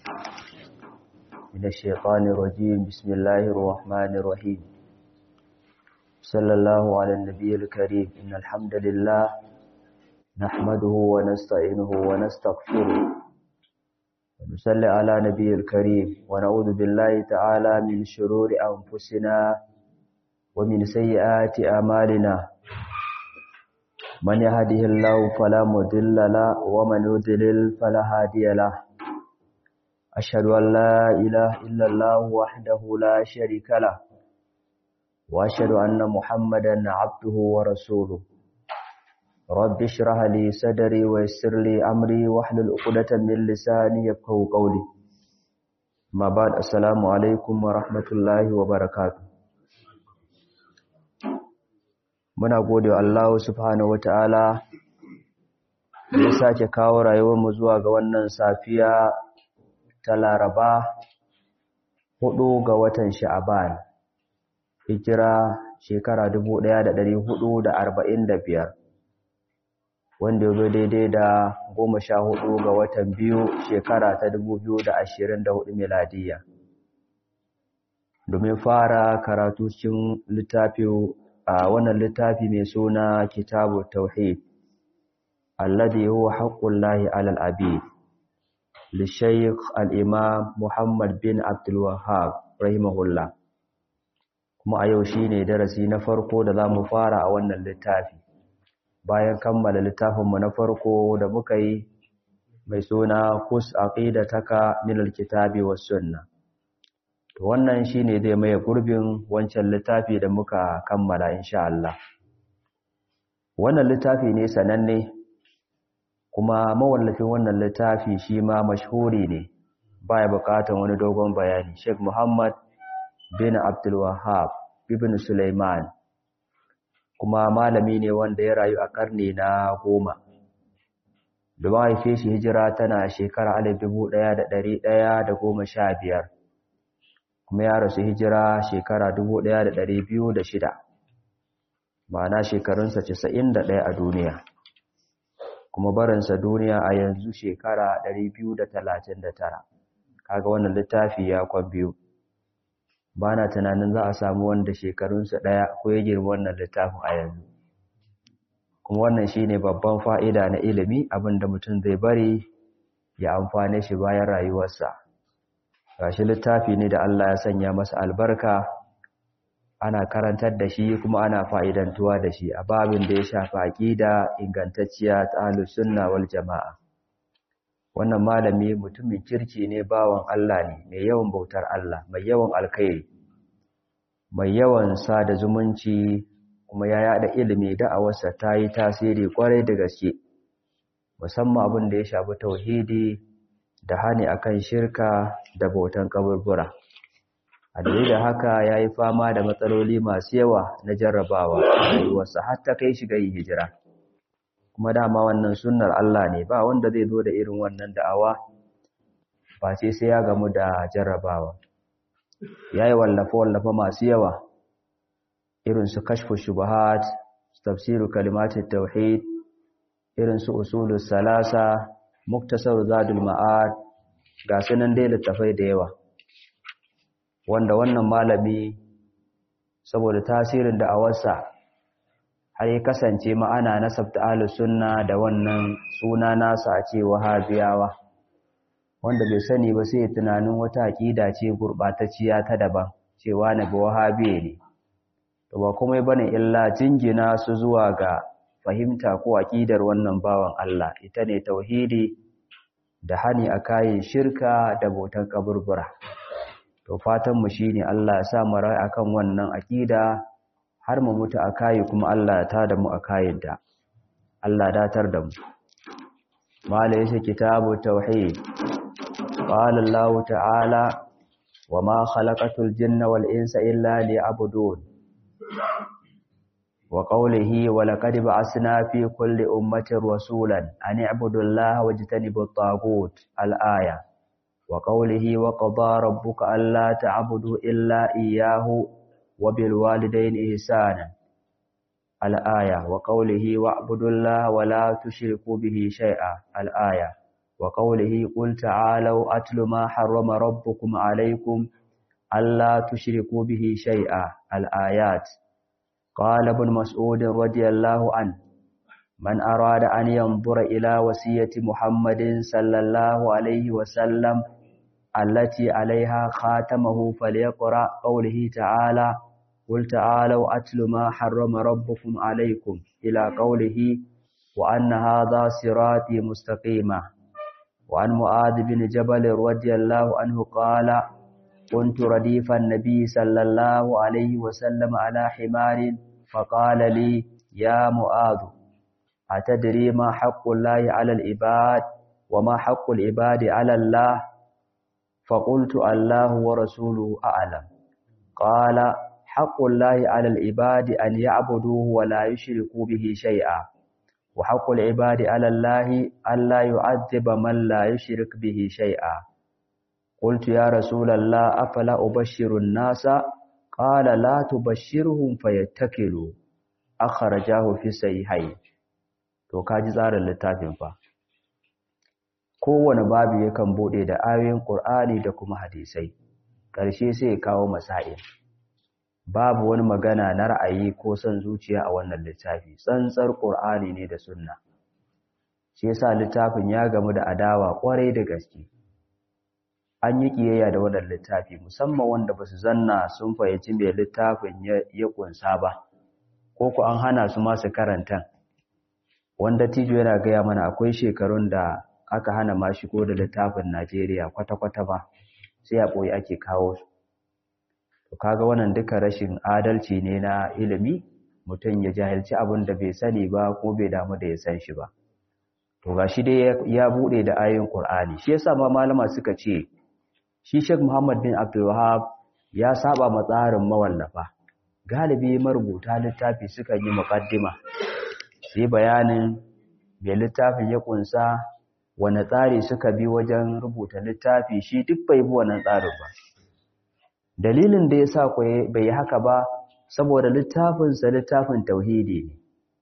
من الشيطان الرجيم بسم الله الرحمن الرحيم صلى الله على النبي الكريم إن الحمد لله نحمده ونستعينه ونستغفره ونصلي على نبي الكريم ونعوذ بالله تعالى من شرور أنفسنا ومن سيئات أعمالنا من يهده الله فلا مضل له ومن يضلل فلا هادي له أشهد أن لا إله إلا الله وحده لا شريك له وأشهد أن محمدا عبده ورسوله رب اشرح لي صدري ويسر لي أمري واحلل عقدة من لساني يفقهوا قولي ما بعد السلام عليكم ورحمة الله وبركاته muna gode wa Allah subhanahu wataala da ya sake kawo rayuwarmu zuwa ga wannan safiya ta Laraba hudu ga watan Sha'aban hijira shekara 1445 wanda ya zo daidai da goma sha hudu ga watan biyu shekara ta 2024 miladiya domin fara karatu cikin littafin a wannan littafi mai suna kitabu tauhid alladhi huwa haqqullahi alal abid li shaykh al-imam Muhammad bin Abdul Wahhab rahimahullah kuma a yau shine darasi na farko da zamu fara a wannan littafi bayan kammala littafin mu na farko da muka yi mai suna kus aqidataka min al-kitabi was sunnah to wannan shine zai maye gurbin wancan littafi da muka kammala insha Allah wannan littafi ne sananne kuma mawallafin wannan littafi shi ma mashhuri ne baya bukatan wani dogon bayani Sheikh Muhammad bin Abdul Wahhab ibn Sulaiman kuma malami ne wanda ya rayu a karni na goma da mahaife shi hijira tana shekara alif dubu ɗaya da ɗari ɗaya da goma sha biyar kuma ya rasu hijira shekara shida, ma'ana shekarunsa ɗaya a duniya kuma barinsa duniya a yanzu shekara tara. kaga wannan littafi ya kwan biyu ba na tunanin za a samu wanda shekarunsa ɗaya ko ya girma wannan littafin a yanzu kuma wannan shine babban fa'ida na ilimi abinda mutum zai bari ya amfane shi bayan rayuwarsa gashi littafi ne da Allah ya sanya masa albarka ana karantar da shi kuma ana fa'idantuwa da shi a babin da ya shafi aqida ingantacciya ta ahlus sunna wal jamaa wannan malami mutumin kirki ne bawan Allah ne mai yawan bautar Allah mai yawan alkhairi mai yawan sada zumunci kuma ya yada ilimi da'awarsa ta yi tasiri kwarai da gaske musamman abin da ya shafi tauhidi da hani akan shirka da bautan kaburbura a dalilin haka ya yi fama da matsaloli masu yawa na jarrabawa a rayuwarsa har ta kai shiga yin hijira kuma dama wannan sunnar Allah ne ba wanda zai zo da irin wannan da'awa ba sai sai ya gamu da jarrabawa ya yi wallafa-wallafa masu yawa irin su kashfu shubahat tafsiru kalimatin tauhid irin su usulus salasa muktasar zadul ma'ad ga sunan dai littafai da yawa wanda wannan malami saboda tasirin da awarsa har ya kasance ma'ana nasabta ahlus sunna da wannan suna nasa a ce wahabiyawa wanda bai sani ba sai tunanin wata aqida ce gurbatacciya ta daban cewa na ba wahabiye ne to ba komai bane illa jingina su zuwa ga fahimta ko aqidar wannan bawan Allah ita ne tauhidi da hani a kayan shirka da botan kaburbura to fatan mu shine Allah ya sa mu rai akan wannan aqida har mu mutu a kayi kuma Allah ya tada mu a kayin da Allah datar da mu mala yace kitabu tauhid qala Allah ta'ala wama khalaqatul jinna wal insa illa liya'budun وقوله ولقد بعثنا في كل أمة رسولا أن اعبدوا الله واجتنبوا الطاغوت الآية وقوله وقضى ربك ألا تعبدوا إلا إياه وبالوالدين إحسانا الآية وقوله واعبدوا الله ولا تشركوا به شيئا الآية وقوله قل تعالوا أتل ما حرم ربكم عليكم ألا تشركوا به شيئا الآيات قال ابن مسعود رضي الله عنه من أراد أن ينظر إلى وصية محمد صلى الله عليه وسلم التي عليها خاتمه فليقرأ قوله تعالى قل تعالوا أتل ما حرم ربكم عليكم إلى قوله وأن هذا صراطي مستقيما وعن معاذ بن جبل رضي الله عنه قال كنت رديف النبي صلى الله عليه وسلم على حمار فقال لي يا معاذ أتدري ما حق الله على العباد وما حق العباد على الله فقلت الله ورسوله أعلم قال حق الله على العباد أن يعبدوه ولا يشركوا به شيئا وحق العباد على الله ألا يعذب من لا يشرك به شيئا قلت يا رسول الله أفلا أبشر الناس قال لا تبشرهم فيتكلوا أخرجاه في صحيحين to kaji tsarin littafin fa kowane babu yakan bude da ayoyin Qur'ani da kuma hadisai ƙarshe sai ya kawo masail babu wani magana na ra'ayi ko son zuciya a wannan littafi tsantsar Qur'ani ne da sunna shi yasa littafin ya gamu da adawa kwarai da gaske an yi kiyayya da wannan littafi musamman wanda basu zanna sun fahimci me littafin ya kunsa ba ko ku an hana su ma su karanta wanda tijo yana gaya mana akwai shekarun da aka hana ma shigo da littafin Najeriya kwata-kwata ba sai a ɓoye ake kawo su to kaga wannan duka rashin adalci ne na ilimi mutum ya jahilci abin da bai sani ba ko bai damu da ya san shi ba to gashi dai ya bude da ayoyin Qur'ani shi yasa ma malama suka ce shi Sheikh Muhammad bin Abdul Wahhab ya saba ma tsarin mawallafa galibi marubuta littafi suka yi muqaddima sai bayanin me littafin ya kunsa wane tsari suka bi wajen rubuta littafi shi duk bai bi wannan tsarin ba dalilin da yasa ko bai yi haka ba saboda littafin sa littafin tauhidi ne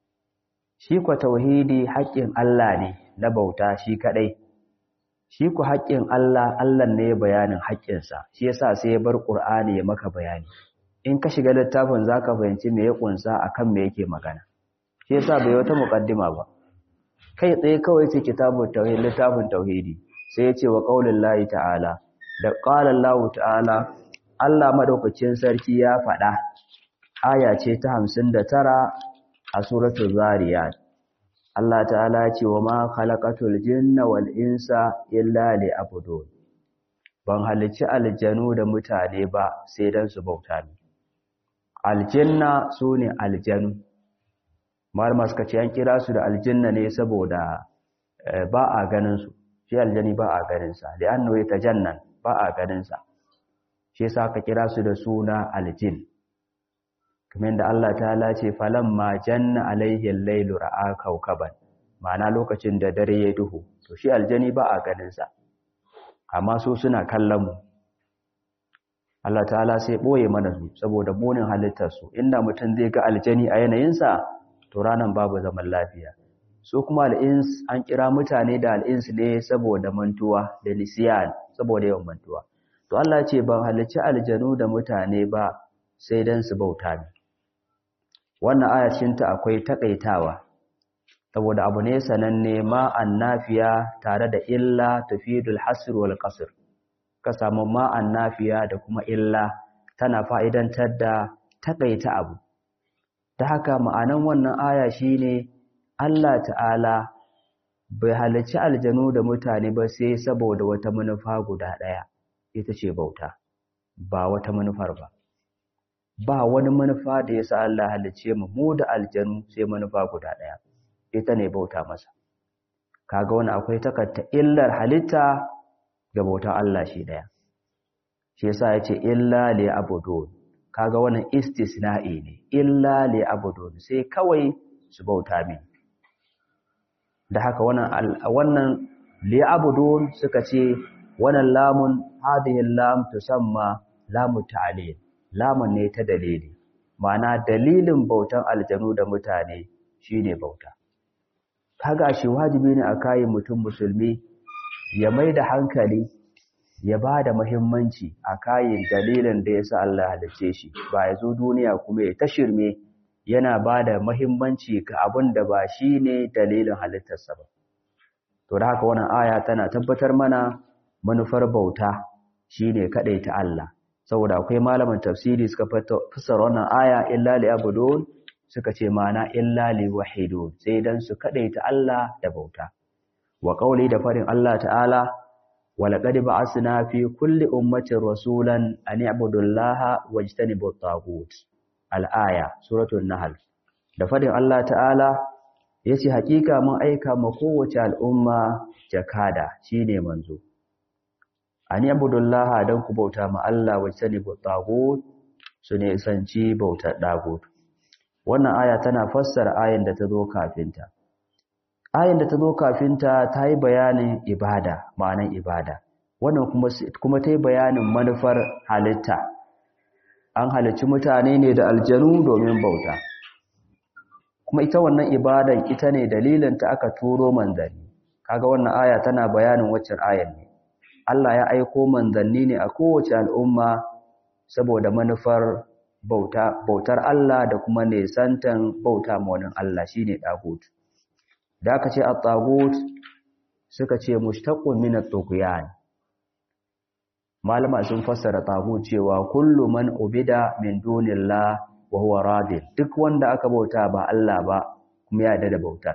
shi ko tauhidi haƙƙin Allah ne na bauta shi kadai shi ku haƙƙin Allah Allah ne bayanin haƙƙinsa shi yasa sai ya bar Qur'ani ya maka bayani in ka shiga littafin zaka fahimci me ya kunsa akan me yake magana shi yasa bai wata muqaddima ba kai tsaye kawai ce kitabut tauhid littafin tauhidi sai ya ce wa qaulin ta'ala da qala Allah ta'ala Allah madaukakin sarki ya faɗa aya ce ta 59 a suratul zariyat Allah ta'ala ce wa ma khalaqatul jinna wal insa illa liya'budun ban halicci aljanu da mutane ba sai dan su bauta ni aljanna sune aljanu malama suka ce an kira su da aljanna ne saboda ba a ganin su shi aljani ba a ganin sa li'annahu yatajannan ba a ganin sa shi yasa aka kira su da suna aljin kamar da Allah ta ce falamma janna alaihi al-lailu ra'a kawkaban ma'ana lokacin da dare ya duhu to shi aljani ba a ganin sa amma su suna kallon mu Allah ta'ala sai boye mana su saboda munin halittar su inda mutum zai ga aljani a yanayin sa to ranan babu zaman lafiya su kuma al-ins an kira mutane da al-ins ne saboda mantuwa da nisyan saboda yawan mantuwa to Allah ce ban halicci aljanu da mutane ba sai dan su bauta ni wannan ayacinta akwai takaitawa saboda abu ne sananne ma annafiya tare da illa tufidul hasr wal qasr ka samu ma annafiya da kuma illa tana fa'idantar da takaita abu ta haka ma'anan wannan aya shine Allah ta'ala bai halarci aljanu da mutane ba sai saboda wata manufa guda ɗaya ita ce bauta ba wata manufar ba ba wani manufa da ya sa Allah halice mu mu da aljanu sai manufa guda ɗaya ita ne bauta masa kaga wani akwai takatta illar halitta ga bautan Allah shi ɗaya shi yasa ya ce illa li abudun kaga wannan istisna'i ne illa li abudun sai kawai su bauta min da haka wannan wannan li abudun suka ce wannan lamun hadhihi lam tusamma lamu ta'lil lamun ne ta dalili ma'ana dalilin bautan aljanu da mutane shine bauta kaga shi wajibi ne a kayan mutum musulmi ya mai da hankali ya ba da muhimmanci a kayan dalilin da ya sa Allah ya halice shi ba ya zo duniya kuma ya tashirme yana ba da muhimmanci ga abin da ba shi ne dalilin halittarsa ba to da haka wannan aya tana tabbatar mana manufar bauta shine ta Allah saboda akwai malaman tafsiri suka fassara wannan aya illa li abudun suka ce mana illa li wahidun sai dan su ta Allah da bauta wa qauli da farin Allah ta'ala wa laqad ba'asna fi kulli ummatin rasulan an i'budu Allaha wajtanibu at-taghut al-aya suratul nahl da farin Allah ta'ala yace hakika mun aika ma kowace al'umma jakada shine manzo an yabudullaha dan ku bauta ma Allah wacce ne tagut su ne sanci bautar dagut wannan aya tana fassara ayin da ta zo kafinta ayin da ta zo kafinta ta yi bayanin ibada ma'anan ibada wannan kuma kuma ta yi bayanin manufar halitta an halicci mutane ne da aljanu domin bauta kuma ita wannan ibadan ita ne dalilin ta aka turo manzanni kaga wannan aya tana bayanin waccan ayan ne Allah ya aiko manzanni ne a kowace al'umma saboda manufar bauta bautar Allah da kuma nesantan bauta ma wani Allah shine dagut da aka ce at-tagut suka ce mushtaqun min at-tughyan malama sun fassara tagut cewa kullu man ubida min dunillah wa huwa radin duk wanda aka bauta ba Allah ba kuma ya da bautar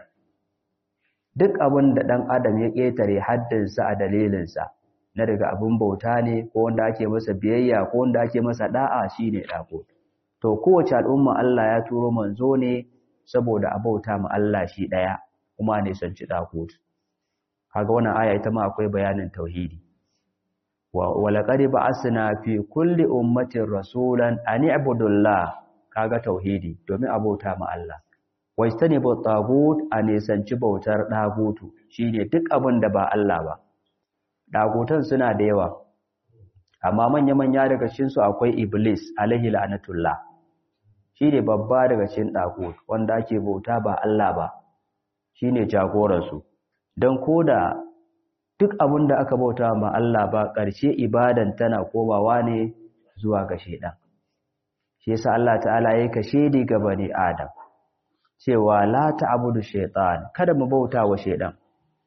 duk abin da dan adam ya ketare haddinsa a dalilinsa na daga abin bauta ne ko wanda ake masa biyayya ko wanda ake masa da'a shine dako to kowace al'umma Allah ya turo manzo ne saboda a bauta ma Allah shi daya kuma ne san ci dako kaga wannan aya ita ma akwai bayanin tauhidi wa walaqad ba'asna fi kulli ummatin rasulan an i'budullah kaga tauhidi domin a bauta ma Allah wajtani bu tagut a nisanci bautar dagutu shine duk abin da ba Allah ba dagutan suna da yawa amma manya-manya daga cikin su akwai iblis alaihi la'natullah shine babba daga cikin dagut wanda ake bauta ba Allah ba shine jagoran su dan koda duk abin da aka bauta ma Allah ba ƙarshe ibadan tana komawa ne zuwa ga shedan shi yasa Allah ta'ala ya kashe ni ga bani Adam cewa la ta'budu shaytan kada mu bauta wa shaydan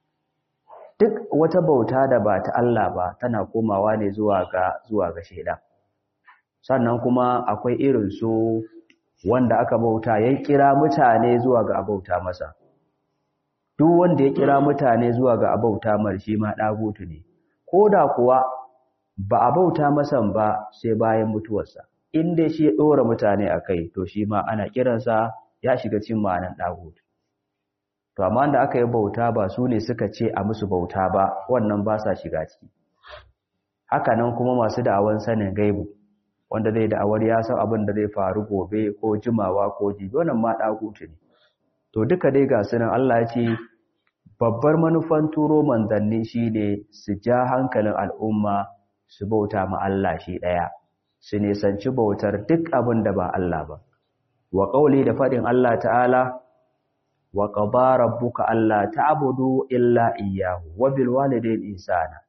duk wata bauta da ba ta Allah ba tana komawa ne zuwa ga zuwa ga shaydan sannan kuma akwai irin su wanda aka bauta ya kira mutane zuwa ga abauta masa duk wanda ya kira mutane zuwa ga abauta mar shi ma dagutu ne koda kuwa ba abauta masa ba sai bayan mutuwarsa in dai shi ya ɗora mutane a kai to shi ma ana kiransa ya shiga cin ma'anan ɗagut to amma da aka yi bauta ba su ne suka ce a musu bauta ba wannan ba sa shiga ciki haka nan kuma masu da'awan sanin gaibu wanda zai da'awar ya san abin da zai faru gobe ko jimawa ko jibi wannan ma ɗagut ne to duka dai ga sunan Allah ya ce babbar manufan turo manzanni shine su ja hankalin al'umma su bauta ma Allah shi ɗaya su nisanci bautar duk abin da ba Allah ba. Wa ƙauli da faɗin Allah ta'ala, wa ƙaba rabbuka Allah ta'abudu illa iyahu, wa bilwalidain insana.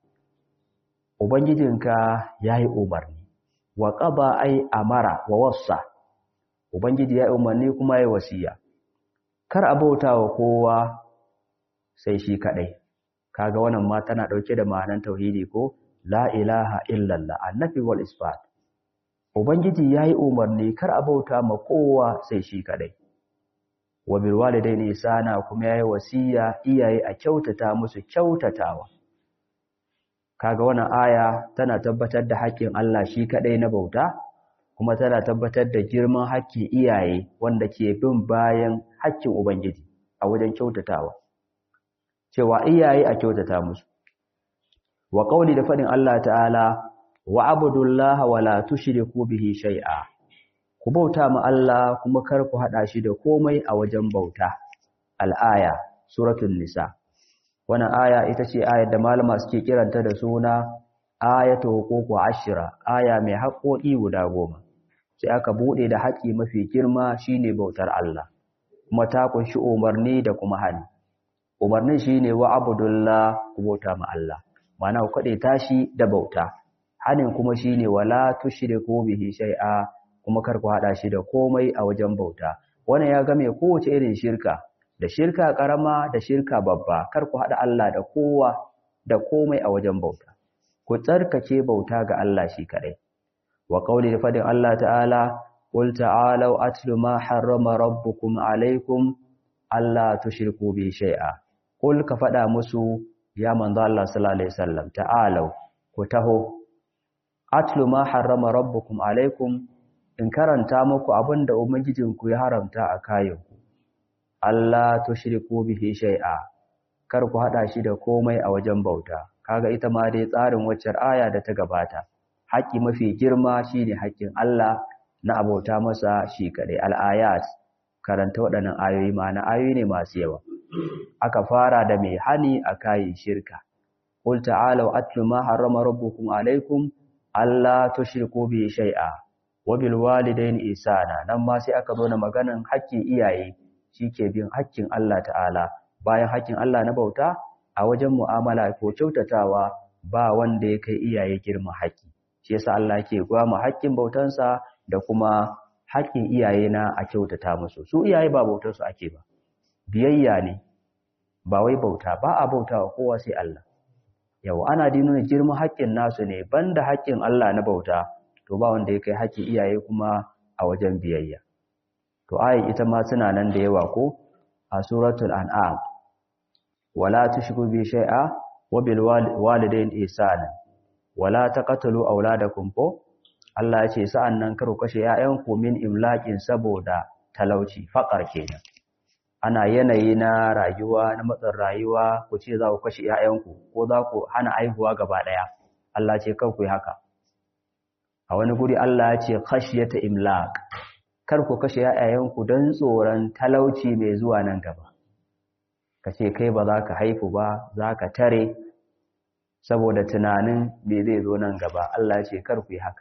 Ubangijinka ya yi umarni, wa ƙaba ai amara wa wassa, Ubangiji ya yi umarni kuma ya yi wasiya. Kar a bauta wa kowa sai shi kaɗai, kaga wannan ma tana ɗauke da ma'anan tauhidi ko la ilaha illallah annafi wal isbat. Ubangiji ya yi umarni kar a bauta ma kowa sai shi kaɗai. Wa bilwalidai ne sana kuma ya yi wasiya iyaye a kyautata musu kyautatawa. Kaga wannan aya tana tabbatar da haƙƙin Allah shi kaɗai na bauta, kuma tana tabbatar da girman haƙƙin iyaye wanda ke bin bayan haƙƙin Ubangiji a wajen kyautatawa. Cewa iyaye a kyautata musu. Wa ƙauli da faɗin Allah ta'ala, wa abudullaha wa la tushriku bihi shay'a ku bauta ma Allah kuma kar ku hada shi da komai a wajen bauta al-aya suratul nisa wannan aya ita ce ayar da malama suke kiranta da suna ayatu huququ ashra aya mai haƙoƙi guda goma sai aka bude da haƙi mafi girma shine bautar Allah kuma ta kunshi umarni da kuma hani umarnin shine wa abudullah ku bauta ma Allah ma'ana ku kade tashi da bauta hanin kuma shine wala tushriku bihi shay'a kuma kar ku hada shi da komai a wajen bauta wannan ya game kowace irin shirka da shirka karama da shirka babba kar ku hada Allah da kowa da komai a wajen bauta ku tsarkake bauta ga Allah shi kadai wa qauli da fadin Allah ta'ala qul ta'alu atlu ma harrama rabbukum alaykum alla tushriku bi shay'a qul ka fada musu ya manzo Allah sallallahu alaihi wasallam ta'alu ku taho atlu ma harrama rabbukum alaykum in karanta muku abinda ubangijinku ya haramta a kayanku Allah tushriku bihi shay'a kar ku hada shi da komai a wajen bauta kaga ita ma dai tsarin waccar aya da ta gabata haƙi mafi girma shine haƙin Allah na abauta masa shi kadai al-ayat karanta waɗannan ayoyi ma'ana ayoyi ne masu yawa aka fara da mai hani a kayin shirka qul ta'alu atlu ma harrama rabbukum alaykum alla tushriku bihi shay'a wa bil walidayni ihsana nan ma sai aka zo na maganan haƙƙin iyaye shike bin haƙƙin Allah ta'ala bayan haƙƙin Allah na bauta a wajen mu'amala ko kyautatawa ba wanda ya kai iyaye girma haƙƙi shi yasa Allah yake gwama haƙƙin bautansa da kuma haƙƙin iyaye na a kyautata musu su iyaye ba bautar su ake ba biyayya ne ba wai bauta ba a bautawa kowa sai Allah yau ana nuna girman haƙƙin nasu ne banda haƙƙin Allah na bauta to ba wanda ya kai haƙƙin iyaye kuma a wajen biyayya to ayin ita ma suna nan da yawa ko a suratul an'am wala tushriku bi shay'a wa bil walidayni ihsana wala taqtulu auladakum ko Allah ya ce sa'an nan kar ku kashe ‘ya'yanku min imlaƙin saboda talauci, faƙar kenan. Ana yanayi na rayuwa, na matsin rayuwa, ku ce za ku kashe ‘ya'yanku, ko za ku hana aihuwa gaba ɗaya. Allah ce kar ku yi haka. A wani guri Allah ya ce khashiyata imlaq. Kar ku kashe ‘ya'yanku don tsoron talauci mai zuwa nan gaba. Ka ce kai ba za ka haifu ba, za ka tare, saboda tunanin me zai zo nan gaba. Allah ya ce kar ku yi haka.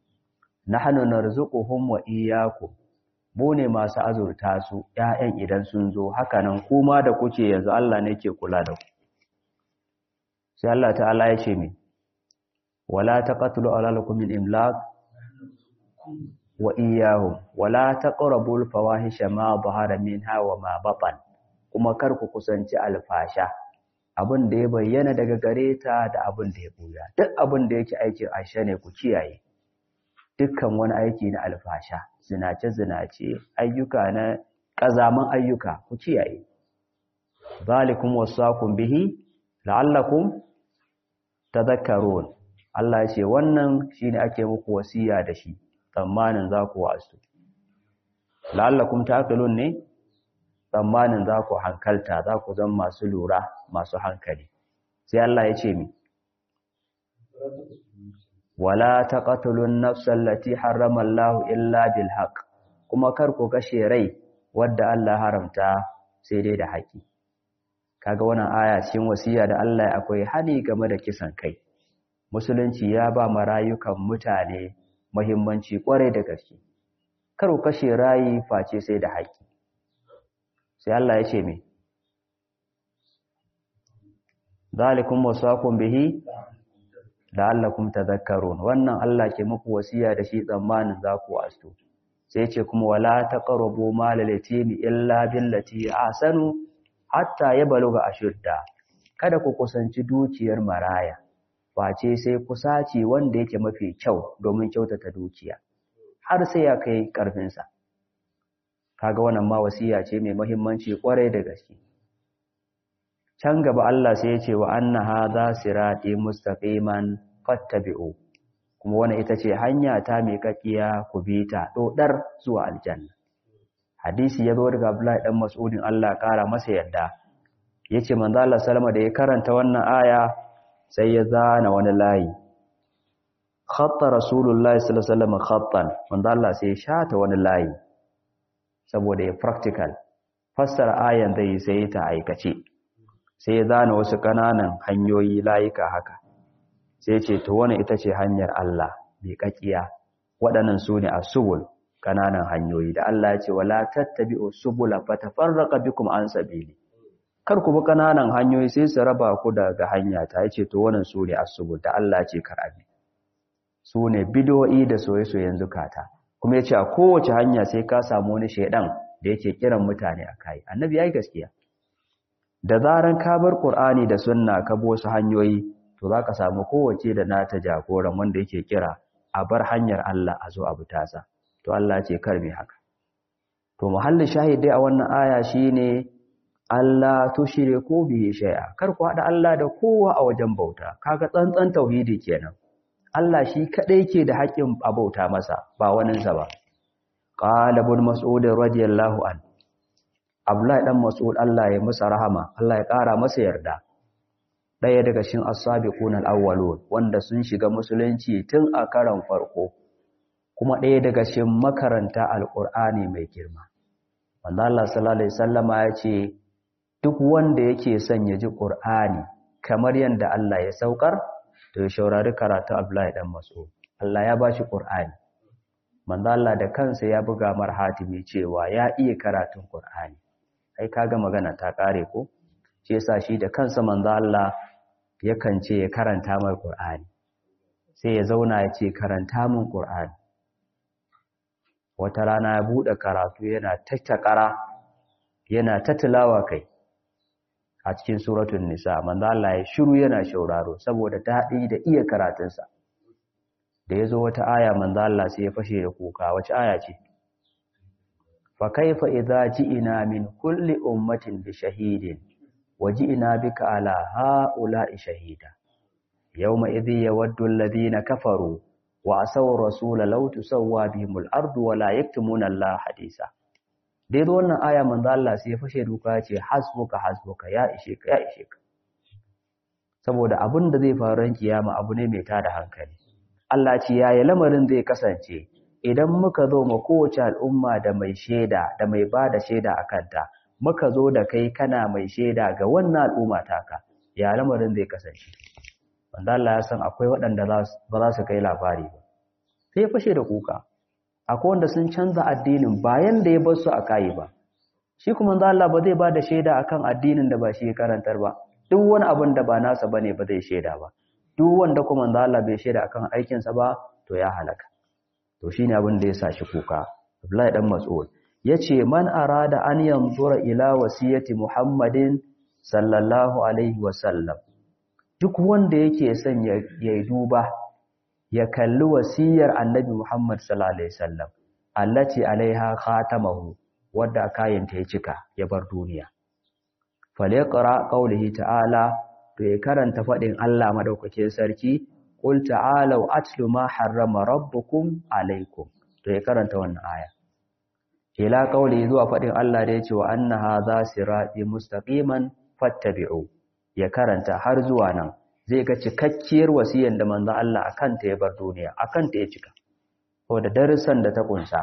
nahnu narzuquhum wa iyyakum mu ne masu azurta su ƴaƴan idan sun zo haka nan kuma da kuke yanzu Allah ne ke kula da ku sai Allah ta'ala ya ce me wala taqtulu awladakum min imlaq wa iyyahum wala taqrabul fawahisha ma dhahara minha wa ma batan kuma kar ku kusanci alfasha abin da ya bayyana daga gare ta da abin da ya buya duk abin da yake aikin aisha ne ku kiyaye dukkan wani aiki na alfasha zinace-zinace ayyuka na ƙazaman ayyuka ku kiyaye zalikum wasaqum bihi la'allakum tadhakkarun Allah ya ce wannan shine ake muku wasiya da shi tsammanin za ku wasu la'allakum taqilun ne tsammanin za ku hankalta za ku zama masu lura masu hankali sai Allah ya ce mi wala taqtulun nafsal lati harrama Allah illa bil haqq kuma kar ku kashe rai wadda Allah haramta sai dai da haƙi kaga wannan aya cikin wasiya da Allah akwai hani game da kisan kai musulunci ya ba marayukan mutane muhimmanci kware da gaske kar ku kashe rayi face sai da haƙi sai Allah ya ce me zalikum wasaqum bihi la'allakum tadhakkarun wannan Allah ke muku wasiya da shi tsammanin za ku wasu sai ce kuma wala taqrabu malal yatimi illa billati ahsanu hatta yabluga ashudda kada ku kusanci dukiyar maraya face sai kusaci wanda yake mafi kyau domin kyautata dukiya har sai ya kai karfin sa kaga wannan ma wasiya ce mai muhimmanci kwarai da gaske can gaba Allah sai ya ce wa anna hadha sirati mustaqiman fattabi'u kuma wannan ita ce hanya ta mai kakkiya ku bi ta dodar zuwa aljanna hadisi ya zo daga Abdullahi dan Mas'udin Allah kara masa yadda yace manzo Allah sallama da ya karanta wannan aya sai ya zana wani layi khatta rasulullahi sallallahu alaihi wasallam khattan manzo Allah sai ya shata wani layi saboda ya practical fassara ayan zai sai ta aikace sai ya zana wasu ƙananan hanyoyi layuka haka sai ce to wani ita ce hanyar Allah mai ƙaƙiya waɗannan su ne a subul ƙananan hanyoyi da Allah ya ce wala tattabi'u subula fatafarraqa bikum an sabili kar ku bi kananan hanyoyi sai su raba ku daga hanya ta yace to wannan su ne asubul da Allah ce kar abi su ne bid'o'i da soyayyen zukata kuma yace a kowace hanya sai ka samu wani shedan da yake kiran mutane akai annabi yayi gaskiya da zaran ka bar qur'ani da sunna ka bi wasu hanyoyi to zaka samu kowace da nata jagoran wanda yake kira a bar hanyar Allah a zo abu tasa to Allah ce kar me haka to muhallin shahidi a wannan aya shine Allah tushriku bihi shay'a kar ku hada Allah da kowa a wajen bauta kaga tsantsan tauhidi kenan Allah shi kadai ke da haƙin abauta masa ba wanin sa ba qala ibn mas'ud radiyallahu an Abdullahi dan Mas'ud Allah ya masa rahama Allah ya ƙara masa yarda ɗaya daga cikin as-sabiqun al-awwalun wanda sun shiga musulunci tun a karan farko kuma ɗaya daga cikin makaranta al-Qur'ani mai girma wanda Allah sallallahu alaihi wasallama ya ce duk wanda yake son ya ji Qur'ani kamar yanda Allah ya saukar to ya shaurari karatu Abdullahi dan Mas'ud Allah ya bashi Qur'ani manzo Allah da kansa ya buga mar hatimi cewa ya iya karatun Qur'ani ai kaga magana ta kare ko shi yasa shi da kansa manzo Allah yakan ce ya karanta mai Qur'ani sai ya zauna ya ce karanta min Qur'ani wata rana ya bude karatu yana tattakara yana tatilawa kai a cikin suratul nisa manzo Allah ya shiru yana shauraro saboda daɗi da iya karatunsa da yazo wata aya manzo Allah sai ya fashe da kuka wace aya ce fa kaifa idza ji'ina min kulli ummatin bi shahidin waji'ina bika ala ha'ula'i shahida yawma idhi yawaddu alladhina kafaru wa asaw rasula law tusawwa bihimul ardu wa la yaktumuna Allah hadisa dai wannan aya manzo Allah sai ya fashe duka ce hasbuka hasbuka ya ishe ka ya ishe ka saboda abin da zai faru ran kiyama abu ne mai tada hankali Allah ce yaya lamarin zai kasance idan muka zo ma kowace al'umma da mai shaida da mai bada shaida akan ta muka zo da kai kana mai shaida ga wannan al'umma taka ya lamarin zai kasance wanda Allah ya san akwai waɗanda ba za su kai labari ba sai ya fashe da kuka akwai wanda sun canza addinin bayan da ya bar su a kayi ba shi kuma manzo Allah ba zai ba da shaida akan addinin da ba shi ya karantar ba duk wani abin da ba nasa bane ba zai shaida ba duk wanda kuma manzo Allah bai shaida akan aikin sa ba to ya halaka to shine abin da ya sa shi kuka Abdullahi dan Mas'ud yace man arada an yanzura ila wasiyati Muhammadin sallallahu alaihi wasallam duk wanda yake son ya duba ya kalli wasiyar annabi Muhammad sallallahu alaihi wasallam allati alaiha khatamahu wadda kayanta ya cika ya bar duniya falyaqra qawlihi ta'ala to ya karanta fadin Allah madaukakin sarki qul ta'alu atlu ma harrama rabbukum alaikum to ya karanta wannan aya ila qawli zuwa fadin Allah da yace wa anna hadha sirati mustaqiman fattabi'u ya karanta har zuwa nan zai ga cikakkiyar wasiyar da manzo Allah akan ta ya bar duniya akan ta ya cika da darussan da ta kunsa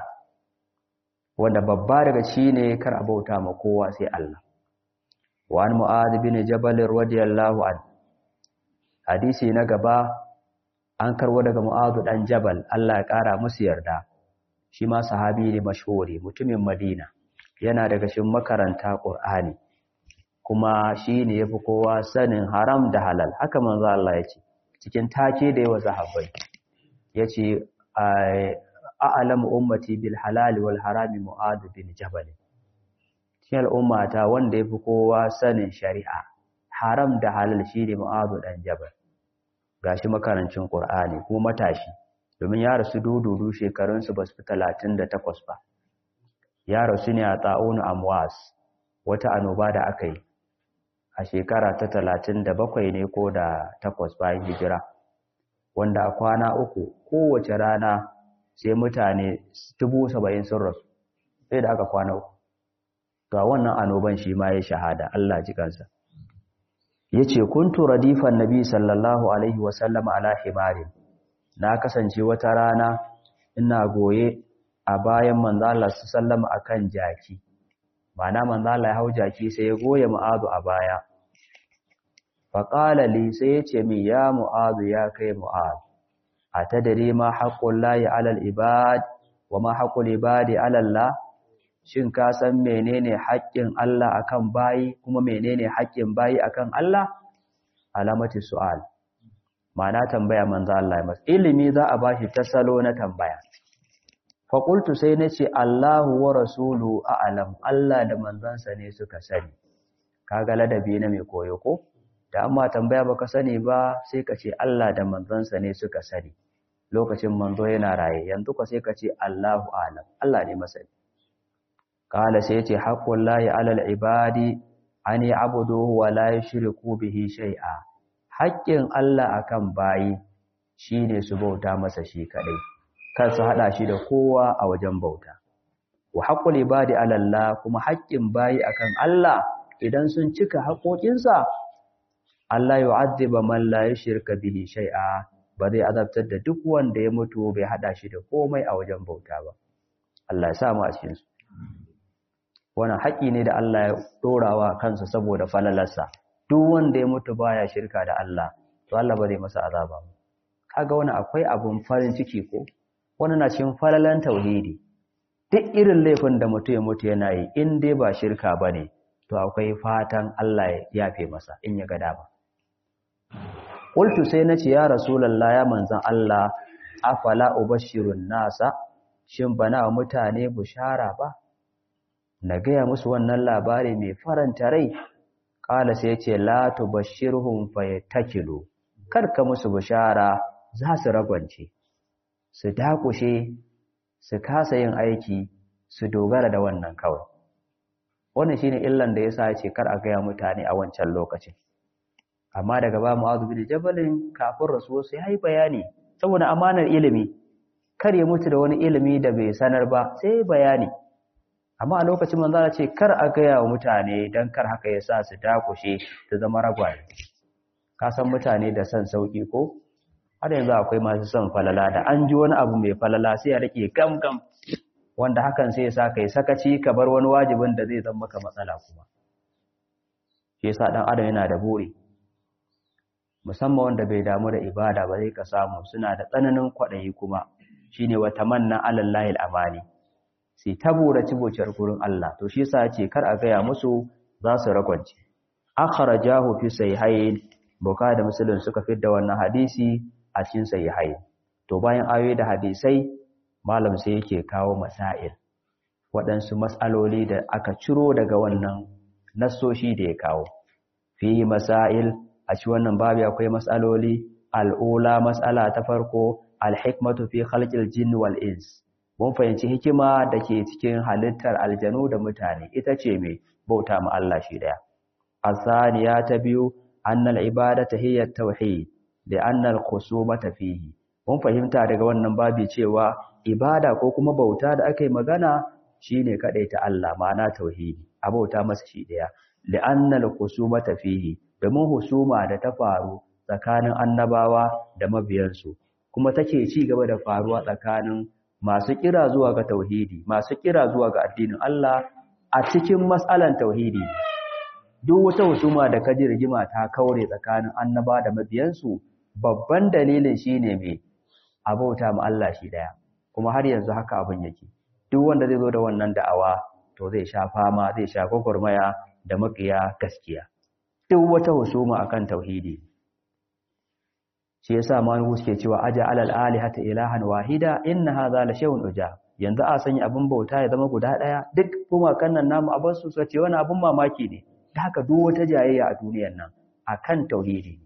wanda babba daga shine kar a bauta ma kowa sai Allah wa an mu'adh bin jabal radiyallahu an hadisi na gaba an karwo daga mu'adh dan jabal Allah ya kara musu yarda shi ma sahabi ne mashhuri mutumin Madina yana daga cikin makaranta Qur'ani kuma shi ne ya fi kowa sanin haram da halal haka manzo Allah ya ce cikin take da yawa sahabbai ya ce a'lamu ummati bil halal wal harami mu'ad bin jabal cikin al'ummata wanda ya fi kowa sanin shari'a haram da halal shi ne mu'ad dan jabal gashi makarancin qur'ani kuma matashi domin ya rasu dududu shekarunsu ba su fi talatin da takwas ba ya rasu ne a ta'unu amwas wata annoba da aka yi a shekara ta talatin da bakwai ne ko da takwas bayan hijira wanda a kwana uku kowace rana sai mutane dubu saba'in sun rasu sai da aka kwana uku ga wannan annoban shi ma ya shahada Allah ji kansa ya ce kuntu radifan nabi sallallahu alaihi wasallam ala himarin na kasance wata rana ina goye a bayan manzala su sallama akan jaki mana manzala ya hau jaki sai ya goye mu'azu a baya faƙala li sai ya ce min ya mu'azu ya kai mu'azu a ta dare ma haƙƙun layi alal ibad wa ma haƙƙun ibadi alallah shin ka san menene haƙƙin Allah akan bayi kuma menene haƙƙin bayi akan Allah alamati su'al ma'ana tambaya manzo Allah masa ilimi za a bashi ta salo na tambaya fa qultu sai nace Allahu wa rasulu a'lam Allah da manzansa ne suka sani kaga ladabi na mai koyo ko da amma tambaya baka sani ba sai ka ce Allah da manzansa ne suka sani lokacin manzo yana raye yanzu ka sai ka ce Allahu a'lam Allah ne masani kala sai yace haqqul lahi 'alal ibadi an ya'buduhu wa la yushriku bihi shay'a haƙƙin Allah akan bayi shine su bauta masa shi kadai kar su hada shi da kowa a wajen bauta wa haqqul ibadi 'ala Allah kuma haƙƙin bayi akan Allah idan sun cika haƙoƙinsa Allah yu'adhiba man la yushrika bihi shay'a ba zai azabtar da duk wanda ya mutu bai hada shi da komai a wajen bauta ba Allah ya sa mu a cikin su wannan haƙi ne da Allah ya dorawa kansa saboda falalarsa duk wanda ya mutu baya shirka da Allah to Allah ba zai masa azaba ba kaga wannan akwai abun farin ciki ko wannan na cikin falalan tauhidi duk irin laifin da mutu ya mutu yana yi in dai ba shirka bane to akwai fatan Allah ya yafe masa in ya ga dama qultu sai nace ya rasulullahi ya manzon Allah afala ubashirun nasa shin bana mutane bushara ba na gaya musu wannan labari mai faranta rai kala sai ce la tubashshirhum fayatakilu karka musu bishara za su ragwance su dakushe su kasa yin aiki su dogara da wannan kawai wannan shine illan da yasa yace kar a gaya mutane a wancan lokacin amma daga ba mu'adhu bin jabalin kafin rasuwa sai yayi bayani saboda amanar ilimi kar ya mutu da wani ilimi da bai sanar ba sai bayani amma a lokacin manzo ce kar a gaya wa mutane dan kar haka ya sa su dakushe su zama ragwaye ka san mutane da son sauki ko har yanzu akwai masu son falala da an ji wani abu mai falala sai ya rike gam gam wanda hakan sai ya sa kai sakaci ka bar wani wajibin da zai zama maka matsala kuma shi yasa dan adam yana da buri musamman wanda bai damu da ibada ba zai ka samu suna da tsananin kwaɗayi kuma shine wa tamanna alallahi amani sai ta buraci bucar gurin Allah to shi yasa ce kar a gaya musu za su ragwance akhrajahu fi sahihain bukhari da muslim suka da wannan hadisi a cikin sahihain to bayan ayoyi da hadisai malam sai yake kawo masail waɗansu mas'aloli da aka ciro daga wannan nassoshi da ya kawo fi masail a ci wannan babu akwai mas'aloli al'ula mas'ala ta farko al-hikmatu fi khalqil jinn wal ins mun fahimci hikima da ke cikin halittar aljanu da mutane ita ce mai bauta ma Allah shi daya asaniya ta biyu annal ibadata hiya tauhid da annal khusumata fihi mun fahimta daga wannan babi cewa ibada ko kuma bauta da aka yi magana shine ta Allah ma'ana tauhidi a bauta masa shi daya da annal khusumata fihi domin husuma da ta faru tsakanin annabawa da mabiyansu kuma take ci gaba da faruwa tsakanin masu kira zuwa ga tauhidi masu kira zuwa ga addinin Allah a cikin matsalan tauhidi duk wata husuma da kaji rigima ta kaure tsakanin annaba da mabiyansu babban dalilin shine mai abauta ma Allah shi daya kuma har yanzu haka abin yake duk wanda zai zo da wannan da'awa to zai sha fama zai sha gwagwarmaya da makiya gaskiya duk wata husuma akan tauhidi shi yasa manuhu suke cewa aja alal alihata ilahan wahida inna hadha la shay'un uja yanzu a sanya abin bauta ya zama guda daya duk kuma kan nan namu abin su suka ce wani abin mamaki ne da haka duk wata jayayya a duniyar nan akan tauhidi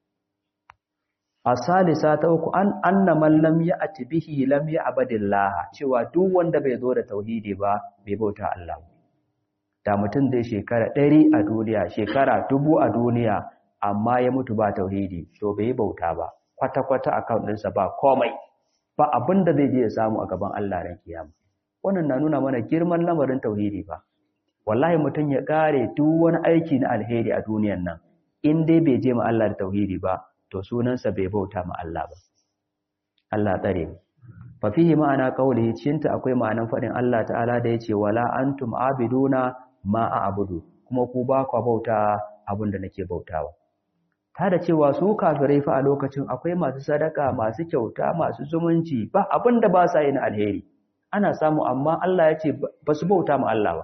asalisa ta uku an anna man lam ya'ti bihi lam ya'badillah cewa duk wanda bai zo da tauhidi ba bai bauta Allah da mutum zai shekara ɗari a duniya shekara dubu a duniya amma ya mutu ba tauhidi to bai bauta ba kwata-kwata account ɗinsa ba komai ba abin da zai je ya samu a gaban Allah ran kiyama wannan na nuna mana girman lamarin tauhidi ba wallahi mutum ya kare duk wani aiki na alheri a duniyan nan in dai bai je ma Allah da tauhidi ba to sunansa bai bauta ma Allah ba Allah tsare mu fa fihi ma'ana qawlihi cinta akwai ma'anan fadin Allah ta'ala da yace wala antum abiduna ma a'budu kuma ku ba ku bauta abin da nake bautawa ta da cewa su kafirai fa a lokacin akwai masu sadaka masu kyauta masu zumunci ba abin da ba sa yi na alheri ana samu amma Allah ya ce ba su bauta ma Allah ba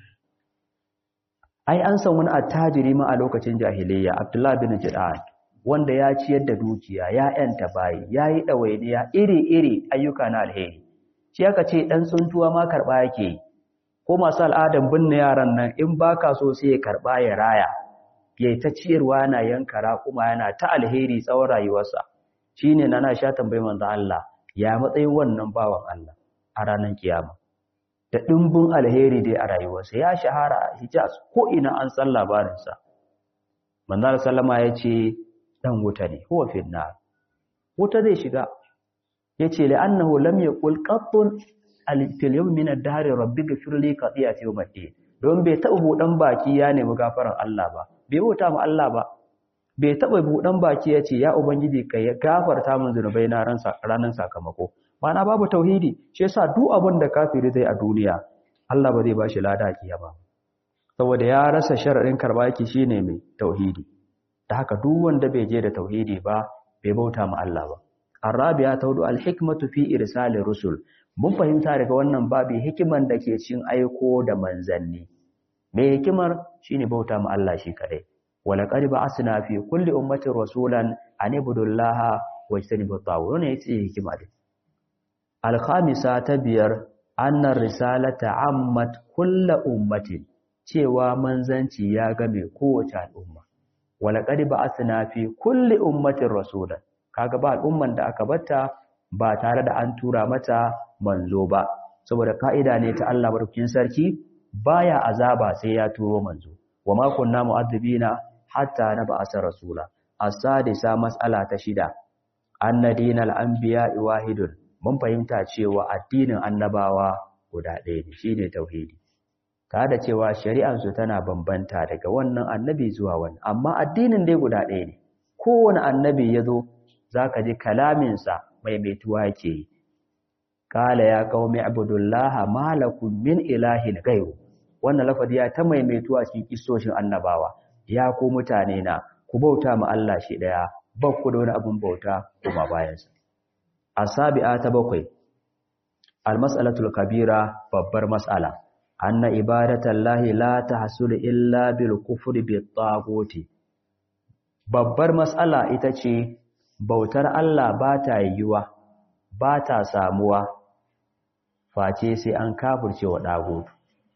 ai an san wani attajiri ma a lokacin jahiliyya Abdullah bin Jid'an wanda ya ciyar da dukiya ya yanta bayi ya yi ɗawainiya iri-iri ayyuka na alheri shi aka ce ɗan tsuntuwa ma karɓa yake yi ko masu al'adan binne yaran nan in ba ka so sai ya karɓa ya raya ya ta ciyarwa yana yanka raƙuma yana ta alheri tsawon rayuwarsa shi ne na sha tambayi manzo Allah ya matsayin wannan bawan Allah a ranar kiyama da ɗimbin alheri dai a rayuwarsa ya shahara a hijaz ko ina an san labarinsa manzo sallama ya ce ɗan wuta ne huwa finnar wuta zai shiga ya ce la'annahu lam yaqul qattun fil yawm min ad-dahr rabbi ghfir li qati'ati yawm ad-din don bai taɓa buɗan baki ya nemi gafaran Allah ba bai bauta ma Allah ba bai taɓa buɗan baki ya ce ya ubangiji ka ya gafarta min zunubai na ranar sakamako mana babu tauhidi shi yasa duk abin da kafiri zai a duniya Allah ba zai ba shi lada kiyama saboda ya rasa sharaɗin karba yake shine mai tauhidi da haka duk wanda bai je da tauhidi ba bai bauta ma Allah ba arabiya ta hudu alhikmatu fi irsalir rusul mun fahimta daga wannan babu hikiman da ke cin aiko da manzanni me hikimar shine bauta ma Allah shi kadai wala qad ba'asna fi kulli ummatin rasulan an ibudullaha wa yastanibu tawun ne yace hikima din alkhamisa ta biyar anna risalata ammat kulli ummatin cewa manzanci ya game kowace al'umma wala qad ba'asna fi kulli ummatin rasulan kaga ba al'umman da aka batta ba tare da an tura mata manzo ba saboda ka'ida ne ta Allah barkin sarki baya azaba sai ya turo manzo wa ma kunna mu'adhibina hatta nab'asa rasula as-sadisa mas'ala ta shida anna dinal anbiya wahidun mun fahimta cewa addinin annabawa guda ɗaya ne shine tauhidi ta da cewa shari'ar su tana bambanta daga wannan annabi zuwa wannan amma addinin dai guda ɗaya ne kowane annabi ya zo zaka ji kalaminsa maimaituwa yake yi Kala ya qaumi ibudullaha ma lakum min ilahin ghayru wannan lafazi ya ta maimaituwa cikin kissoshin annabawa ya ku mutane na ku bauta ma Allah shi daya ba ku da wani abun bauta kuma bayan sa asabi'a ta bakwai almas'alatul kabira babbar mas'ala anna ibadatallahi la tahsulu illa bil kufri bit taguti babbar mas'ala ita ce bautar Allah ba ta yiwuwa ba ta samuwa face sai an kafirce wa ɗagutu.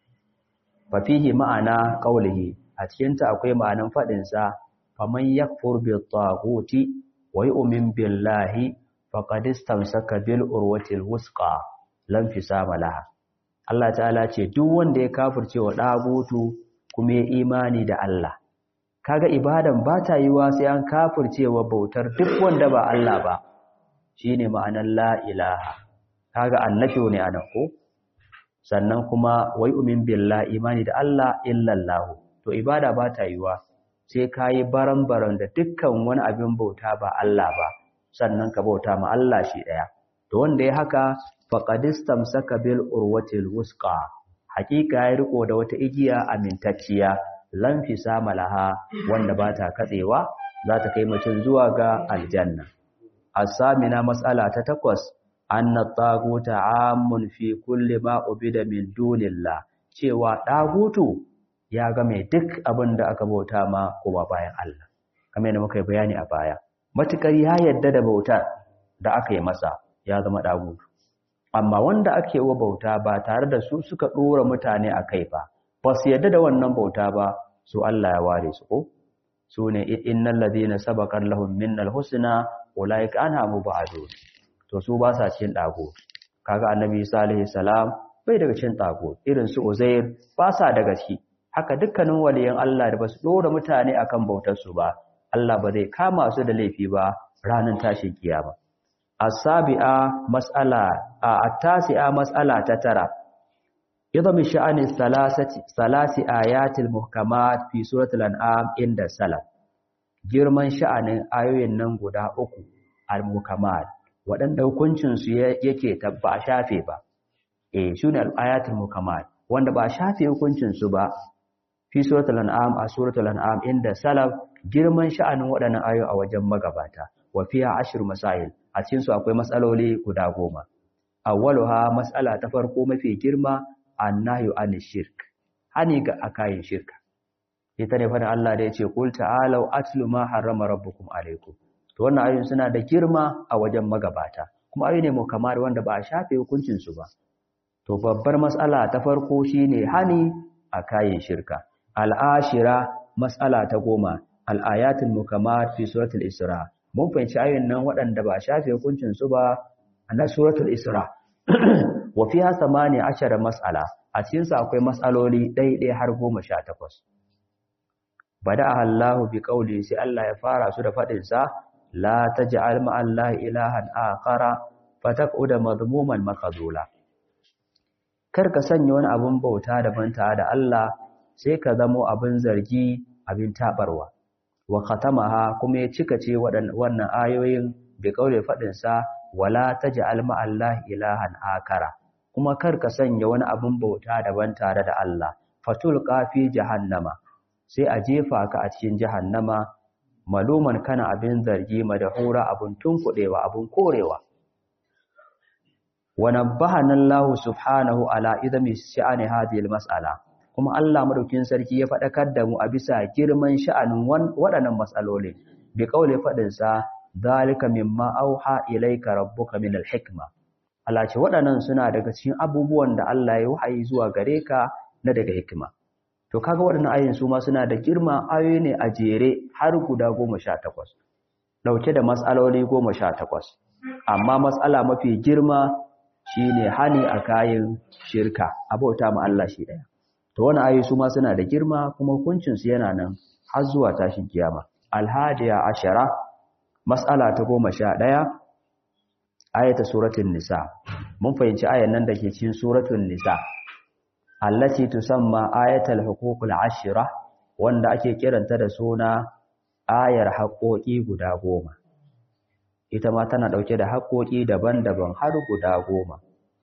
Fafihi ma'ana ƙaulihi, a cikinta akwai ma'anan faɗinsa, faman yakfur bi taguti wa yu'min billahi faqad istamsaka bil urwatil wusqa lam fisama laha. Allah ta'ala ce duk wanda ya kafirce wa ɗagutu kuma ya imani da Allah. Kaga ibadan ba ta yiwa sai an kafirce wa bautar duk wanda ba Allah ba. Shine ma'anar la ilaha. kaga annabi ne anan ko sannan kuma wai umin billah imani da Allah illallah to ibada ba ta yiwa sai kai baran-baran da dukkan wani abin bauta ba Allah ba sannan ka bauta ma Allah shi daya to wanda ya haka faqadistam saka bil urwatil wusqa hakika ya riko da wata igiya amintacciya lan fi samalaha wanda ba ta katsewa za ta kai mutum zuwa ga aljanna asamina mas'ala ta takwas anna taguta amun fi kulli ma ubida min dunillah cewa dagutu ya ga mai duk abin da aka bauta ma kuma bayan Allah kamar yadda muka yi bayani a baya matukar ya yadda da bauta da aka yi masa ya zama dagutu amma wanda ake wa bauta ba tare da su suka dora mutane a kai ba ba su yadda da wannan bauta ba su Allah ya ware su ko su ne innal ladina sabaqat lahum minnal husna ulaika anha mubadun to su ba sa cin dago kaga annabi sallallahu salam bai daga cin dago irin su uzair ba sa daga ciki haka dukkanin waliyan Allah da basu dora mutane akan bautar su ba Allah ba zai kama su da laifi ba ranar tashin kiyama as-sabi'a mas'ala at-tasi'a mas'ala ta tara idha min sha'ani thalathati salasi ayatil muhkamat fi suratul an'am inda salaf girman sha'anin ayoyin nan guda uku al-muhkamat waɗanda hukuncinsu yake tabba a shafe ba eh shi ne al'ayatul mukammal wanda ba a shafe hukuncinsu ba fi suratul an'am a suratul an'am inda salaf girman sha'anin waɗannan ayoyi a wajen magabata wa fiya ashir masail a cikin su akwai matsaloli guda goma awwaluha mas'ala ta farko mafi girma annahyu an shirk hani ga akayin shirka ita ne fadin Allah da yace qul ta'alu atlu ma harrama rabbukum alaykum to wannan ayoyin suna da girma a wajen magabata kuma ayoyi ne mu kamar wanda ba a shafe hukuncin su ba to babbar mas'ala ta farko shine hani akayin shirka al'ashira mas'ala ta goma al-ayatul mukammat fi suratul isra mun fahimci ayoyin nan waɗanda ba a shafe hukuncin su ba na suratul isra wa fiha samani ashara mas'ala a cikin sa akwai mas'aloli ɗaiɗai har goma sha takwas bada Allahu bi qauli sai Allah ya fara su da fadin sa la taj'al ma Allah ilahan akhara fataquda madmuman makazula kar ka sanya wani abun bauta daban tare da Allah sai ka zamo abin zargi abin tabarwa wa khatamaha kuma ya cika ce wannan ayoyin bi qauli fadin sa wala taj'al ma Allah ilahan akara kuma kar ka sanya wani abun bauta daban tare da Allah fatul qafi jahannama sai a jefa ka a cikin jahannama maluman kana abin zargi madahura abun tunkudewa abun korewa wa nabbahana Allah subhanahu ala idami sha'ani hadhihi mas'ala kuma Allah madaukin sarki ya fadakar da mu a bisa girman sha'anin waɗannan mas'alolin bi kaule fadin sa zalika mimma auha ilayka rabbuka min al-hikma Allah ce waɗannan suna daga cikin abubuwan da Allah ya wahayi zuwa gare ka na daga hikima to kaga waɗannan ayoyin su ma suna da girma ayoyi ne a jere har guda 18 dauke da mas'aloli 18 amma mas'ala mafi girma shine hani a kayan shirka abauta ma Allah shi daya to wannan ayoyi su ma suna da girma kuma hukuncin su yana nan har zuwa tashin kiyama al-hadiya ashara mas'ala ta 11 ayata suratul nisa mun fahimci ayan nan dake cikin suratul nisa allati tusamma ayatul huququl ashira wanda ake kiranta da suna ayar haƙoƙi guda goma ita ma tana ɗauke da haƙoƙi daban-daban har guda goma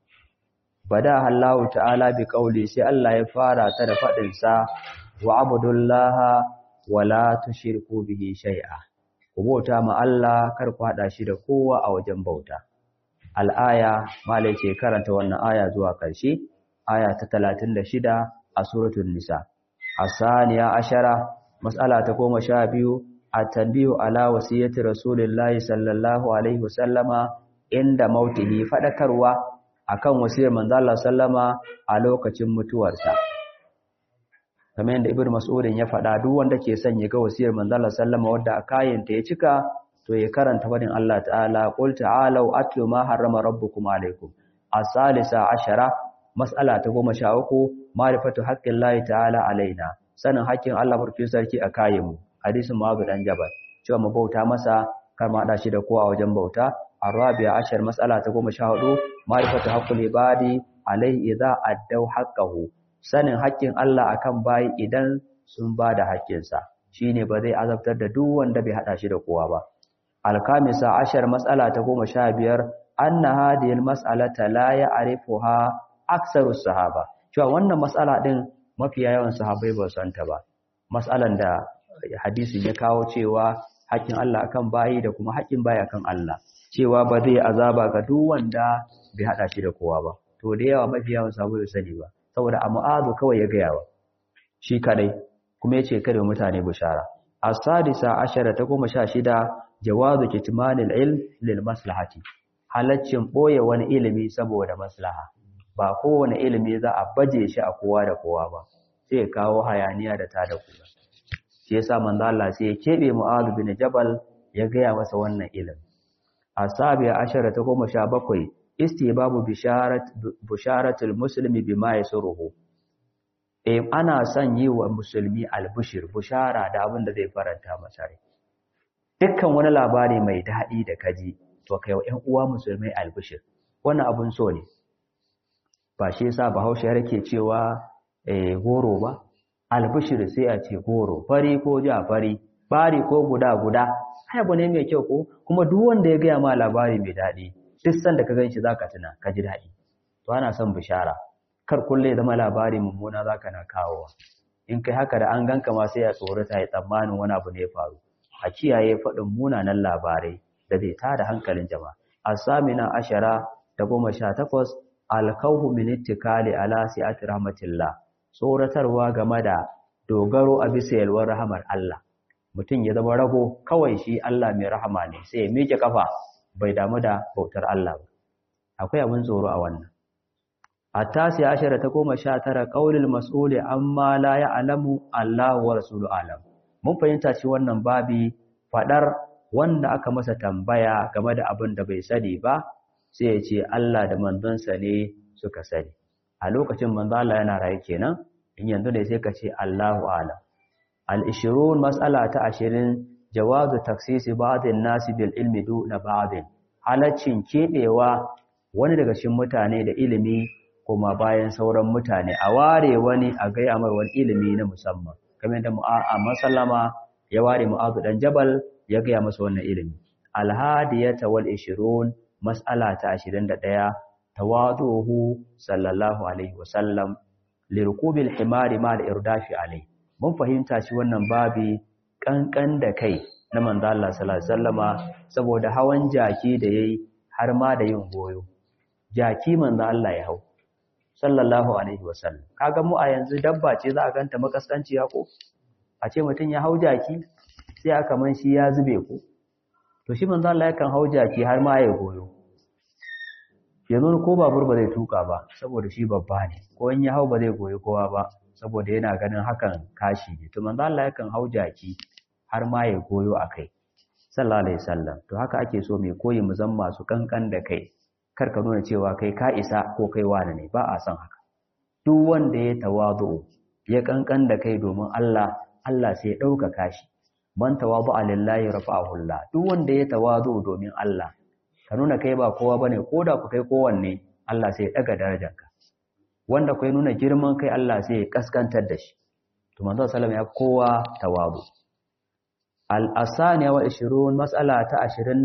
bada Allahu ta'ala bi qauli sai Allah ya fara ta da faɗin sa wa abudullaha wala tushriku bihi shay'a ku bauta ma Allah kar ku hada shi da kowa a wajen bauta al'aya malai ce karanta wannan aya zuwa ƙarshe aya ta 36 a suratul nisa asaniya ashara mas'ala ta 12 at-tanbihu ala wasiyati rasulillahi sallallahu alaihi wasallama inda mautihi fadakarwa akan wasiyar manzo Allah sallama a lokacin mutuwarsa kamar yadda ibnu mas'udin ya faɗa duk wanda ke son ya ga wasiyar manzo Allah sallama wanda a kayanta ya cika to ya karanta fadin Allah ta'ala qul ta'alu atlu ma harrama rabbukum alaykum as-salisa ashara mas'ala ta 13 ma'rifatu haqqillahi ta'ala alaina sanin haƙƙin Allah barkin sarki a kayanmu hadisin Mu'adh dan Jabal cewa mu bauta masa kar ma hada shi da kowa wajen bauta arabiya ashar mas'ala ta 14 ma'rifatu haqqul ibadi alaihi idza addaw haqqahu sanin haƙƙin Allah akan bayi idan sun bada haƙƙinsa shine ba zai azabtar da duk wanda bai hada shi da kowa ba alkamisa ashar mas'ala ta 15 anna hadhihi almas'alata la ya'rifuha aktsaru sahaba cewa wannan mas'ala din mafiya yawan sahabbai ba san ta ba mas'alan da hadisin ya kawo cewa haƙƙin Allah akan bayi da kuma haƙƙin bayi akan Allah cewa ba zai azaba ga duk wanda bai hada shi da kowa ba to da yawa mafi yawan sahabbai ba sani ba saboda a mu'azu kawai ya gaya wa shi kadai kuma yace kada mutane bishara as-sadisa ashara ta 16 jawazu kitmanil ilm lil maslahati halaccin boye wani ilimi saboda maslaha ba kowane ilimi za a baje shi a kowa da kowa ba sai kawo hayaniya da tada kula shi yasa manzo Allah sai ya kebe Mu'adh bin Jabal ya gaya masa wannan ilimi asabiya ashara ta 17 istibabu bisharat busharatul muslimi bima yasuruhu eh ana son yi wa musulmi albushir bushara da abin da zai faranta masa rai dukkan wani labari mai daɗi da kaji to kai wa ƴan uwa musulmai albushir wannan abun so ne ba shi yasa bahaushe yake cewa eh goro ba albushir sai a ce goro fari ko ja fari bari ko guda guda ai abu ne mai kyau ko kuma duk wanda ya gaya ma labari mai daɗi duk sanda ka ganshi zaka tuna ka ji daɗi to ana son bishara kar kulle zama labari mummuna zaka na kawowa in kai haka da an ganka ma sai ya tsorata ya tsammanin wani abu ne ya faru a kiyaye faɗin munanan labarai da zai tada hankalin jama'a asamina ashara da goma sha takwas alkauhu min ittikali ala si'ati rahmatillah tsoratarwa game da dogaro a bisa yalwar rahamar Allah mutum ya zama rago kawai shi Allah mai rahama ne sai ya miƙe kafa bai damu da bautar Allah ba akwai abin tsoro a wannan attasi ashara ta goma sha tara qaulul mas'uli amma la ya'lamu Allah wa rasulu alam mun fahimta ci wannan babi fadar wanda aka masa tambaya game da abin da bai sani ba sai ya ce Allah da manzonsa ne suka sani a lokacin manzo Allah yana raye kenan in yanzu ne sai ka ce Allahu alam al-20 mas'ala ta 20 jawazu taksisi ba'dhin nasi bil ilmi duna ba'dhin halaccin kebewa wani daga cikin mutane da ilimi kuma bayan sauran mutane a ware wani a gaya mar wani ilimi na musamman kamar da a masallama ya ware mu'azu dan jabal ya gaya masa wannan ilimi alhadiyata wal 20 mas'ala ta 21 tawaduhu sallallahu alaihi wasallam lirkubil himari ma da irdafi alai mun fahimta shi wannan babi kankan da kai na manzo Allah sallallahu alaihi wasallama saboda hawan jaki da yayi har ma da yin goyo jaki manzo Allah ya hau sallallahu alaihi wasallam kaga mu a yanzu dabba ce za a ganta makaskanciya ko a ce mutum ya hau jaki sai aka man shi ya zube ko to shi manzo Allah yakan hau jaki har ma ya goyo yanzu ko babur ba zai tuka ba saboda shi babba ne ko in ya hau ba zai goyi kowa ba saboda yana ganin hakan kashi ne to manzo Allah yakan hau jaki har ma ya goyo akai sallallahu alaihi wasallam to haka ake so mai koyi mu zan masu kankan da kai kar ka nuna cewa kai ka isa ko kai wani ne ba a son haka duk wanda ya tawazu ya kankan da kai domin Allah Allah sai ya dauka kashi man tawadu lillahi rafa'ahu Allah duk wanda ya tawazu domin Allah ka nuna kai ba kowa bane koda ku kai kowanne Allah sai ya daga darajarka wanda kai nuna girman kai Allah sai ya kaskantar da shi to manzo sallallahu ya kowa tawazu al-asaniya wa 20 mas'ala ta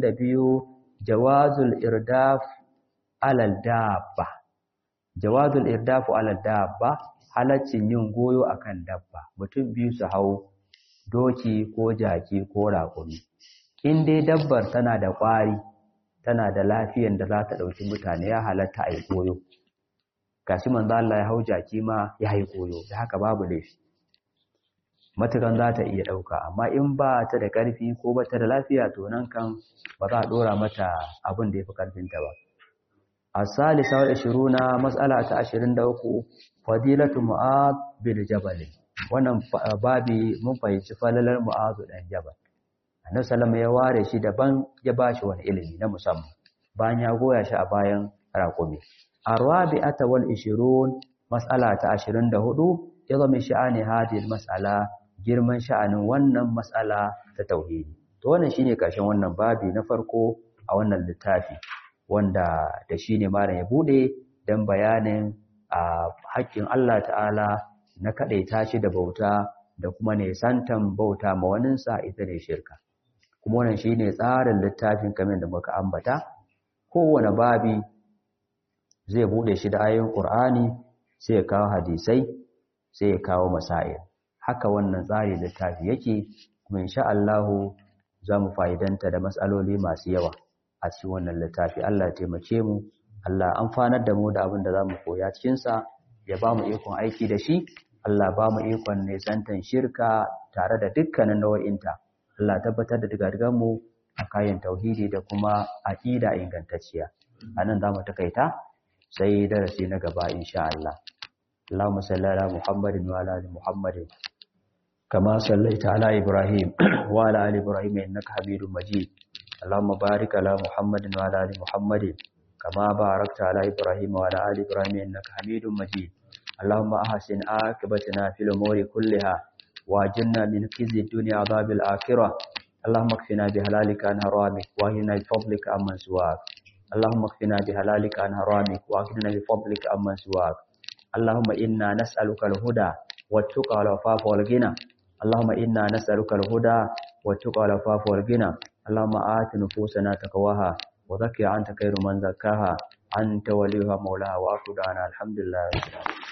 22 jawazul irdaf ala dabba jawazul irdafu ala dabba halaccin yin goyo akan dabba mutum biyu su hau doki ko jaki ko raƙumi in dai dabbar tana da ƙwari tana da lafiyan da za ta ɗauki mutane ya halatta a yi koyo gashi manzo Allah ya hau jaki ma ya yi koyo da haka babu laifi matukan za ta iya ɗauka amma in ba ta da ƙarfi ko ba ta da lafiya to nan kan ba za a ɗora mata abin da ya fi ƙarfinta ba الثالثة والعشرون مسألة عشرين دوكو فضيلة معاذ بن جبل wannan babi mun fahimci falalar mu'azu dan jabal annabi sallama ya ware shi daban ya bashi wani ilimi na musamman bayan ya goya shi a bayan raƙumi arwabi'ata wal 20 mas'ala ta 24 yazo min sha'ani hadhihi mas'ala girman sha'anin wannan mas'ala ta tauhidi to wannan shine karshen wannan babi na farko a wannan littafi wanda da shi ne malam ya bude don bayanin a haƙƙin Allah ta'ala na kaɗaita shi da bauta da kuma ne santan bauta ma waninsa ita ne shirka kuma wannan shi ne tsarin littafin kamar da muka ambata kowane babi zai bude shi da ayoyin ƙur'ani sai ya kawo hadisai sai ya kawo masail haka wannan tsari littafi yake kuma insha Allahu za mu fa'idanta da matsaloli masu yawa a cikin wannan littafi Allah ya taimake mu Allah amfanar da mu da abin da zamu koya cikin sa ya ba mu ikon aiki da shi Allah ba mu ikon nisantan shirka tare da dukkanin nau'inta Allah tabbatar da digadigan mu a kayan tauhidi da kuma aqida ingantacciya anan zamu takaita sai darasi na gaba insha Allah Allahumma salli ala Muhammadin wa ala ali Muhammadin kama sallaita ala Ibrahim wa ala ali Ibrahim innaka Hamidum Majid اللهم بارك على محمد وعلى ال محمد كما باركت على ابراهيم وعلى ال ابراهيم انك حميد مجيد اللهم احسن عاقبتنا في الامور كلها واجرنا من خزي الدنيا عذاب الاخره اللهم اكفنا بحلالك عن حرامك واغننا بفضلك عمن سواك اللهم اكفنا بحلالك عن حرامك واغننا بفضلك عمن سواك اللهم انا نسالك الهدى والتقى والعفاف والغنى اللهم انا نسالك الهدى والتقى والعفاف والغنى اللهم آت نفوسنا تقواها وزكي أنت خير من زكاها أنت وليها مولاها وأخذ الحمد لله رب العالمين